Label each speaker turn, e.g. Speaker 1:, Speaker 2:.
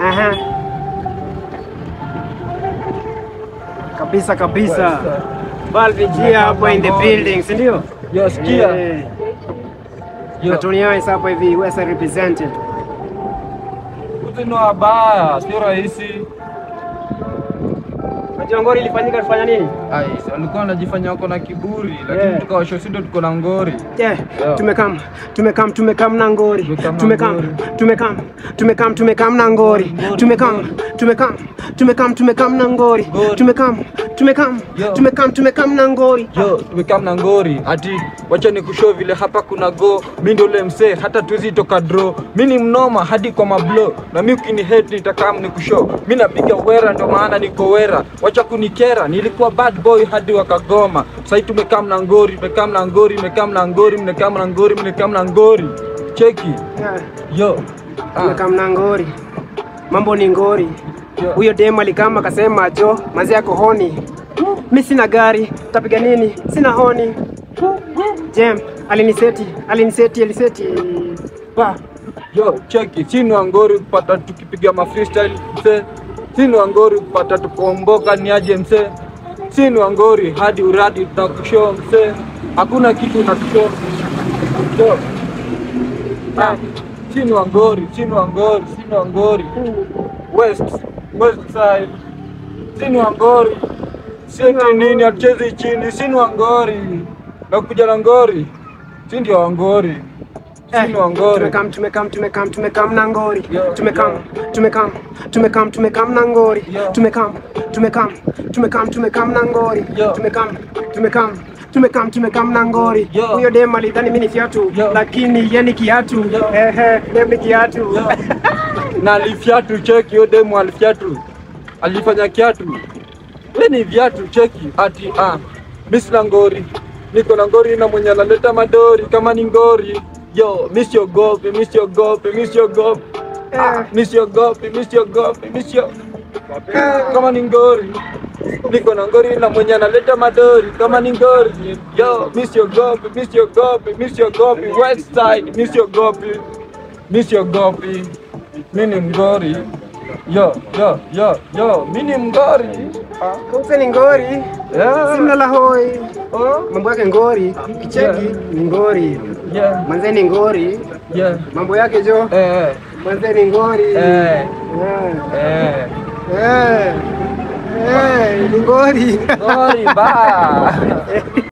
Speaker 1: Aha. Kabisa kabisa. Valve Gia hapo in the building, si ndio?
Speaker 2: Yo, sikia.
Speaker 1: Eh.
Speaker 2: Yo.
Speaker 1: Na Tony Ice hapo hivi West represented.
Speaker 2: Uzi ni wabaya, sio rahisi.
Speaker 1: Unajua ngori ilifanyika tufanya nini?
Speaker 2: Ai, walikuwa wanajifanya wako na kiburi, lakini
Speaker 1: Yeah.
Speaker 2: tukawashow si ndio tuko na ngori.
Speaker 1: Yeah,
Speaker 2: Yeah.
Speaker 1: tumekam tumekam tumekam na ngori
Speaker 2: Tumekam na
Speaker 1: tumekam
Speaker 2: ngori.
Speaker 1: tumekam tumekam tumekam na ngori
Speaker 2: Ngori,
Speaker 1: tumekam
Speaker 2: ngori.
Speaker 1: tumekam tumekam tumekam na ngori
Speaker 2: Ngori.
Speaker 1: tumekam tumekam
Speaker 2: Yo.
Speaker 1: tumekam tumekam na ngori
Speaker 2: Yo, tumekam na ngori ati wacha ni kushow vile hapa kuna go mi ndo ule msee hata tuwezi toka draw mi ni mnoma hadi kwa mablo na mi ukini hate nitakam ni kushow mi napiga wera ndo maana niko wera wacha kunikera nilikuwa bad boy hadi wakagoma sahii tumekam na ngori tumekam na ngori tumekam na ngori tumekam na ngori tumekam na ngori cheki
Speaker 1: Yeah,
Speaker 2: yo ah,
Speaker 1: tumekam na ngori mambo ni ngori
Speaker 2: yo.
Speaker 1: huyo dem alikama akasema jo mazee yako honi mi sina gari tapiga nini sina honi jem aliniseti aliniseti aliseti pa
Speaker 2: Yo, cheki, sini wangori kupata tukipiga ma freestyle mse, sini wangori kupata tukuomboka ni aje mse, sini wangori hadi uradi tunakushow mse, hakuna kitu nakushow so, ah, sini wangori, sini wangori, sini wangori, west, west side, sini wangori, sisi nini hatuchezi chini, sini wangori, nakuja na ngori, si ndio wangori, sini wangori.
Speaker 1: tumekam tumekam tumekam tumekam na ngori
Speaker 2: Yo,
Speaker 1: tumekam
Speaker 2: yo.
Speaker 1: tumekam tumekam tumekam na ngori
Speaker 2: Yo.
Speaker 1: tumekam tumekam tumekam tumekam na ngori
Speaker 2: Yo.
Speaker 1: tumekam tumekam tumekam tumekam na ngori
Speaker 2: Yo.
Speaker 1: huyo dem alidhani mimi ni fiatu
Speaker 2: Yo.
Speaker 1: lakini yeye ni kiatu
Speaker 2: Yo.
Speaker 1: ehe dem ni kiatu
Speaker 2: Yo. na alifyatu cheki hiyo demu alifyatu alifanya kiatu we ni viatu cheki ati ah, mi sina ngori niko na ngori na mwenye analeta madori kama ni ngori yo mi siogopi mi siogopi mi siogopi ah, mi siogopi mi siogopi mi sio kama ni ngori niko na ngori na mwenye analeta madori kama ni ngori yo mi siogopi mi siogopi mi siogopi west side mi siogopi mi siogopi mi ni mgori yo yo yo yo mi ni mgori
Speaker 1: kumse ni ngori
Speaker 2: yeah.
Speaker 1: simlala hoi
Speaker 2: oh.
Speaker 1: mambo yake ngori kicheki
Speaker 2: Yeah.
Speaker 1: ni ngori
Speaker 2: yeah.
Speaker 1: manze ni ngori
Speaker 2: yeah.
Speaker 1: mambo yake jo
Speaker 2: eh,
Speaker 1: manze ni ngori
Speaker 2: eh,
Speaker 1: Yeah.
Speaker 2: eh.
Speaker 1: Eh. Eh, ni ngori
Speaker 2: Ngori ba